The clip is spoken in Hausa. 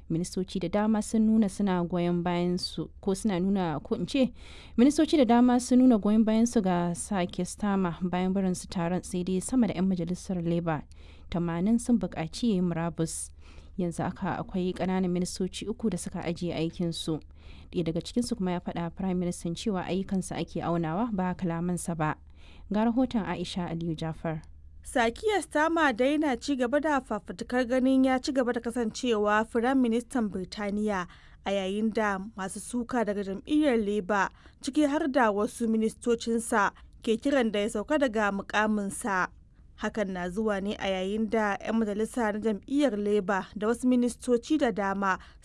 ministoci da dama sun nuna suna goyon bayan su ko suna nuna ko in ce ministoci da dama sun nuna goyon bayan su ga sake stama bayan barin su taron sai dai sama da 'yan majalisar labour 80 sun buƙaci yin murabus yanzu aka akwai ƙananan ministoci uku da suka ajiye aikin su ɗaya daga cikinsu kuma ya faɗa prime minister cewa ayyukansa ake aunawa ba kalamansa ba ga rahoton aisha aliyu jafar Sakiya Stama dai na ci gaba da fafutukar ganin ya ci gaba da kasancewa Firayim Ministan Birtaniya a yayin da masu suka daga jam'iyyar Labour ciki har da wasu ministocinsa ke kiran da ya sauka daga mukaminsa. Hakan na zuwa ne a yayin da 'yan majalisa na jam'iyyar Labour da wasu ministoci da dama